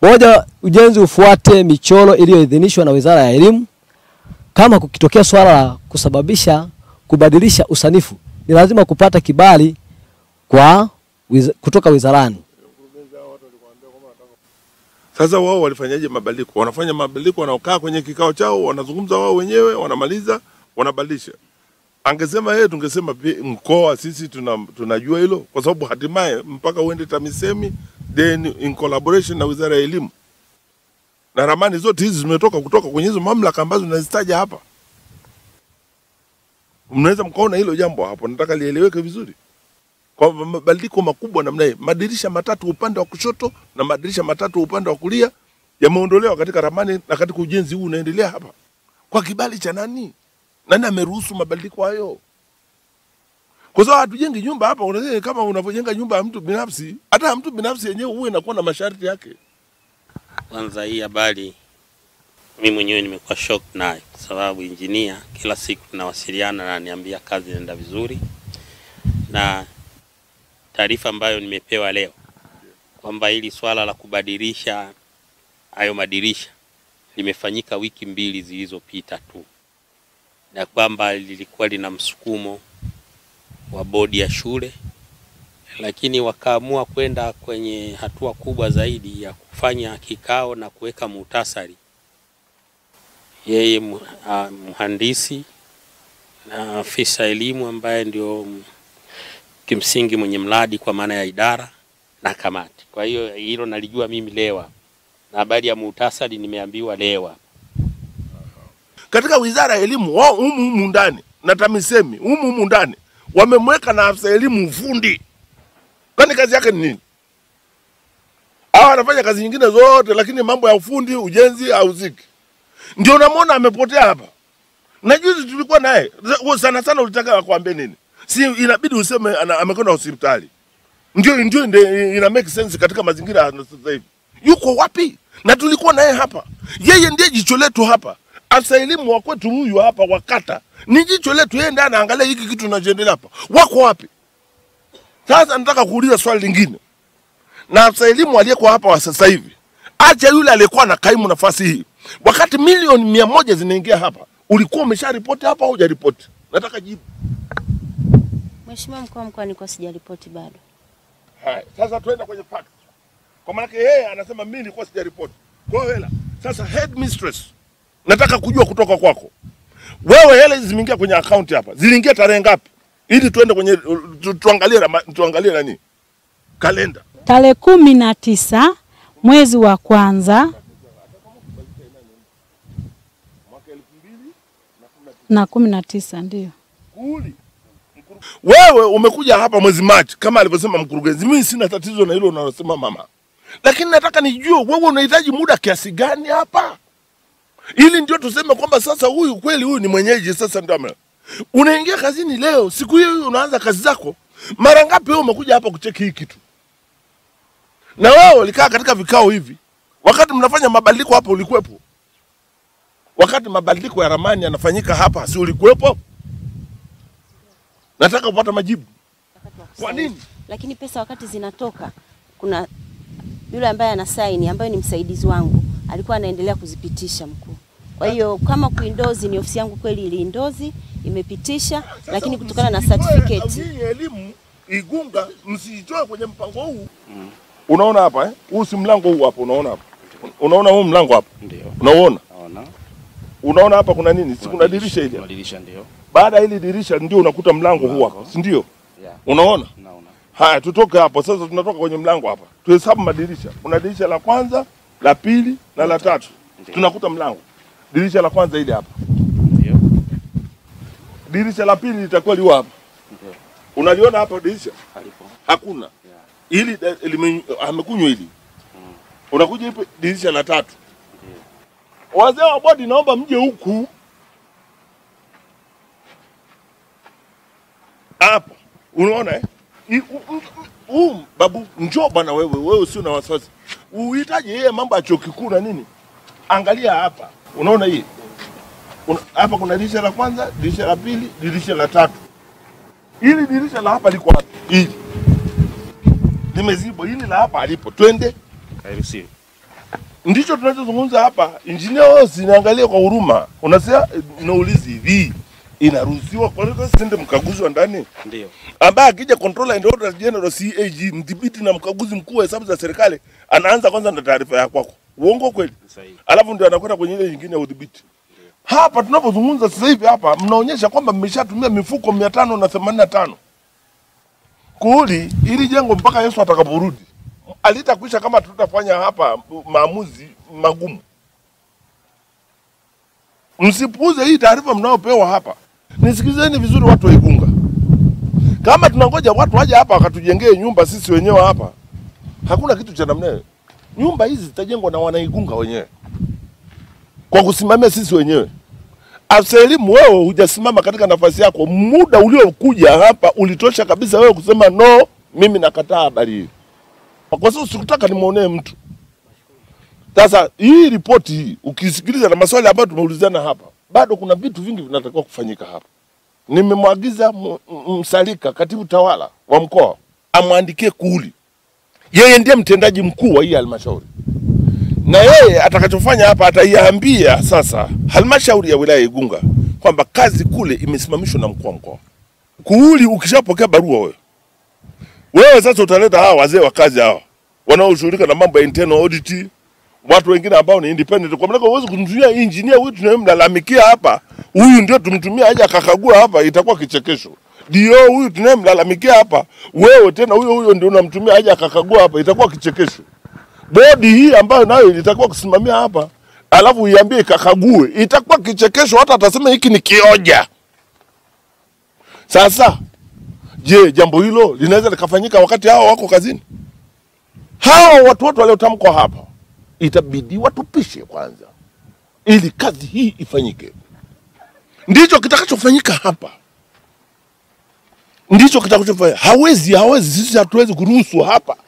Moja, ujenzi ufuate michoro iliyoidhinishwa na Wizara ya Elimu. Kama kukitokea swala la kusababisha kubadilisha usanifu, ni lazima kupata kibali kwa wiz kutoka wizarani. Sasa wao walifanyaje mabadiliko? Wanafanya mabadiliko, wanaokaa kwenye kikao chao, wanazungumza wao wenyewe, wanamaliza, wanabadilisha. Angesema yeye, tungesema pi- mkoa sisi tuna, tunajua hilo, kwa sababu hatimaye mpaka uende TAMISEMI then in collaboration na Wizara ya Elimu, na ramani zote hizi zimetoka kutoka kwenye hizo mamlaka ambazo nazitaja hapa. Mnaweza mkaona hilo jambo hapo, nataka lieleweke vizuri kwa mabadiliko makubwa namna hii, madirisha matatu upande wa kushoto na madirisha matatu upande wa kulia yameondolewa katika ramani na katika ujenzi huu unaendelea hapa. Kwa kibali cha nani? Nani ameruhusu mabadiliko hayo? Kwa sababu hatujengi nyumba hapa, unasema kama unavyojenga nyumba ya mtu binafsi, hata ya mtu binafsi yenyewe huwa inakuwa na masharti yake. Kwanza hii habari mimi mwenyewe nimekuwa shock nayo, kwa sababu injinia kila siku tunawasiliana na ananiambia kazi inaenda vizuri, na taarifa ambayo nimepewa leo kwamba hili swala la kubadilisha hayo madirisha limefanyika wiki mbili zilizopita tu, na kwamba lilikuwa lina msukumo wa bodi ya shule, lakini wakaamua kwenda kwenye hatua kubwa zaidi ya kufanya kikao na kuweka muhtasari. Yeye mu- ah, mhandisi na afisa elimu ambaye ndio m- kimsingi mwenye mradi kwa maana ya idara na kamati. Kwa hiyo hilo nalijua mimi lewa, na habari ya muhtasari nimeambiwa lewa. Katika Wizara ya Elimu wao humu humu ndani na TAMISEMI humu humu ndani wamemweka na afisa elimu ufundi, kwani kazi yake ni nini? Hawa anafanya kazi nyingine zote, lakini mambo ya ufundi, ujenzi hauziki. Ndio unamwona amepotea hapa. Na juzi tulikuwa naye Za- sana sana, ulitaka akwambie nini? Si inabidi useme ana- amekwenda hospitali, ndio ndio ndio ina make sense katika mazingira ya sasa hivi. Yuko wapi? Na tulikuwa naye hapa, yeye ndiye jicho letu hapa. Afisa elimu wa kwetu huyu hapa wa kata ni jicho letu, yeye ndiye anaangalia hiki kitu kinachoendelea hapa. Wako wapi? Sasa nataka kuuliza swali lingine, na afisa elimu aliyekuwa hapa wa sasa hivi, acha yule aliyekuwa na kaimu nafasi hii, wakati milioni mia moja zinaingia hapa, ulikuwa umesha ripoti hapa au hujaripoti? Nataka jibu. Mheshimiwa mkuu wa mkoa, nilikuwa sijaripoti bado. Haya, sasa tuende kwenye fact. Kwa maana yeye anasema mimi nilikuwa sijaripoti. Kwa hiyo hela. Sasa head mistress, nataka kujua kutoka kwako. Wewe hela hizi zimeingia kwenye account hapa. Ziliingia tarehe ngapi? Ili tuende kwenye tu, tuangalie rama- tuangalie nani? Kalenda. Tarehe kumi na tisa mwezi wa kwanza na kumi na tisa ndio. Kuli. Wewe umekuja hapa mwezi Machi kama alivyosema mkurugenzi. Mimi sina tatizo na hilo unalosema mama, lakini nataka nijue wewe unahitaji muda kiasi gani hapa, ili ndio tuseme kwamba sasa huyu kweli huyu ni mwenyeji. Sasa ndio ame unaingia kazini leo, siku hiyo hiyo unaanza kazi zako. Mara ngapi wewe umekuja hapa kucheki hii kitu? Na wewe ulikaa katika vikao hivi, wakati mnafanya mabadiliko hapa ulikuwepo? Wakati mabadiliko ya ramani yanafanyika hapa, si ulikuwepo? Nataka kupata majibu. Kwa nini? Lakini pesa wakati zinatoka, kuna yule ambaye ana saini ambaye ni msaidizi wangu alikuwa anaendelea kuzipitisha mkuu. Kwa hiyo kama kuindozi ni ofisi yangu kweli iliindozi imepitisha, lakini kutokana na certificate Hii elimu Igunga msitoe kwenye mpango huu. Unaona hapa eh? Huu si mlango huu hapa, unaona hapa. Unaona huu mlango hapa? Ndio. Unauona? Naona. Unaona hapa kuna nini? Si kuna dirisha hili. Kuna dirisha ndio. Baada ya hili dirisha ndio unakuta mlango huu hapa, si ndio? Yeah. Unaona? Naona. Haya, tutoke hapo sasa, tunatoka kwenye mlango hapa, tuhesabu madirisha. Kuna dirisha la kwanza, la pili na la tatu. Ndio. Tunakuta mlango. Dirisha la kwanza hili hapa, Ndio. dirisha la pili litakuwa liwa hapa. Ndio. Unaliona hapa dirisha? Halipo. Hakuna. Hili eh, lime- amekunywa hili. Unakuja ipo dirisha la tatu. Wazee wa bodi, naomba mje huku hapa. Unaona eh? I- u- u- u- babu, njoo bwana wewe, wewe usio na wasiwasi. Uhitaji yeye mambo ya chuo kikuu na nini? Angalia hapa. Unaona hii? Una- Hapa kuna dirisha la kwanza, dirisha la pili, dirisha la tatu. Hili dirisha la hapa liko wapi? Hili limezibwa, hili la hapa alipo. Twende Hairuhusiwi. Ndicho tunachozungumza hapa. Injinia wao sinaangalia kwa huruma, unasema naulizi hivi, inaruhusiwa kwa nini sende mkaguzi wa ndani Ndio. ambaye akija controller and auditor general CAG, mdhibiti na mkaguzi mkuu wa hesabu za serikali, anaanza kwanza na taarifa ya kwako. Uongo kweli? Sahihi. Alafu ndio anakwenda kwenye ile nyingine ya udhibiti. Hapa tunapozungumza sasa hivi hapa mnaonyesha kwamba mmeshatumia mifuko mia tano na themanini na tano kuuli ili jengo mpaka Yesu atakaporudi alitakwisha kama tutafanya hapa maamuzi magumu. Msipuuze hii taarifa mnayopewa hapa. Nisikilizeni vizuri, watu wa Igunga, kama tunangoja watu waje hapa wakatujengee nyumba sisi wenyewe hapa, hakuna kitu cha namna hiyo. Nyumba hizi zitajengwa na wanaigunga wenyewe kwa kusimamia sisi wenyewe. Afisa elimu, wewe hujasimama katika nafasi yako. Muda uliokuja hapa ulitosha kabisa wewe kusema no, mimi nakataa habari hii, kwa sababu sikutaka nimwonee mtu. Sasa hii ripoti hii ukisikiliza na maswali ambayo tumeulizana hapa, bado kuna vitu vingi vinatakiwa kufanyika hapa. Nimemwagiza M- M- Msalika, katibu tawala wa mkoa, amwandikie kuuli, yeye ndiye mtendaji mkuu wa hii halmashauri na yeye atakachofanya hapa ataiambia sasa halmashauri ya wilaya ya Igunga kwamba kazi kule imesimamishwa na mkuu wa mkoa. Kuuli, ukishapokea barua wewe wewe sasa utaleta hawa wazee wa kazi hawa wanaoshughulika na mambo ya internal audit, watu wengine ambao ni independent. Kwa maana huwezi kumtumia engineer huyu tunayemlalamikia hapa, huyu ndio tumtumia aje akakagua hapa, itakuwa kichekesho. Dio huyu tunayemlalamikia hapa, wewe tena huyo huyo ndio unamtumia aje akakagua hapa, itakuwa kichekesho bodi hii ambayo nayo ilitakiwa kusimamia hapa, alafu iambie ikakague, itakuwa kichekesho. Hata atasema hiki ni kioja. Sasa je, jambo hilo linaweza likafanyika wakati hao wako kazini? Hao watu wote waliotamkwa hapa itabidi watupishe kwanza, ili kazi hii ifanyike. Ndicho kitakachofanyika hapa, ndicho kitakachofanyika. Hawezi, hawezi, sisi hatuwezi kuruhusu hapa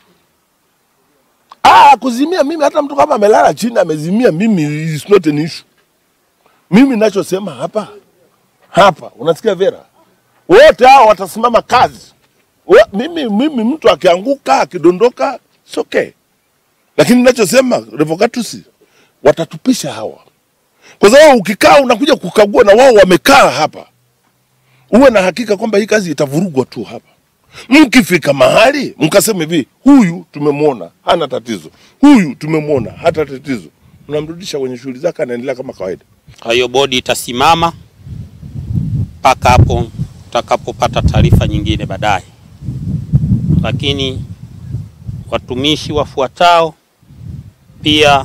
Ah, kuzimia mimi hata mtu kama amelala chini amezimia mimi is not an issue. Mimi ninachosema hapa hapa unasikia Vera? Wote hao watasimama kazi. We, mimi mimi mtu akianguka akidondoka it's okay. Lakini ninachosema Revocatus watatupisha hawa. Kwa sababu ukikaa unakuja kukagua na wao wamekaa hapa. Uwe na hakika kwamba hii kazi itavurugwa tu hapa. Mkifika mahali mkasema hivi, huyu tumemwona hana tatizo, huyu tumemwona hata tatizo, mnamrudisha kwenye shughuli zake, anaendelea kama kawaida. Kwa hiyo bodi itasimama mpaka hapo tutakapopata taarifa nyingine baadaye, lakini watumishi wafuatao pia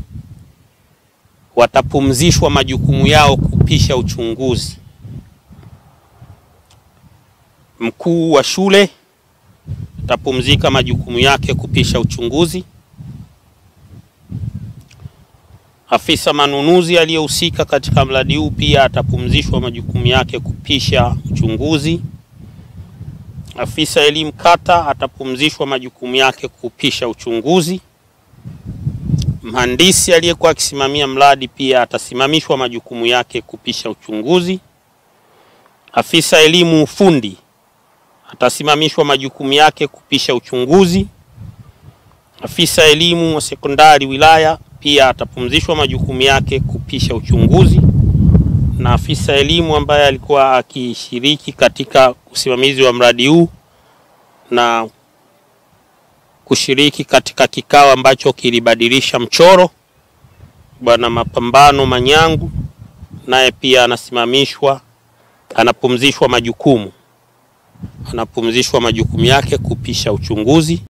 watapumzishwa majukumu yao kupisha uchunguzi. Mkuu wa shule atapumzika majukumu yake kupisha uchunguzi. Afisa manunuzi aliyehusika katika mradi huu pia atapumzishwa majukumu yake kupisha uchunguzi. Afisa elimu kata atapumzishwa majukumu yake kupisha uchunguzi. Mhandisi aliyekuwa akisimamia mradi pia atasimamishwa majukumu yake kupisha uchunguzi. Afisa elimu ufundi atasimamishwa majukumu yake kupisha uchunguzi. Afisa elimu wa sekondari wilaya pia atapumzishwa majukumu yake kupisha uchunguzi, na afisa elimu ambaye alikuwa akishiriki katika usimamizi wa mradi huu na kushiriki katika kikao ambacho kilibadilisha mchoro, Bwana Mapambano Manyangu, naye pia anasimamishwa, anapumzishwa majukumu, anapumzishwa majukumu yake kupisha uchunguzi.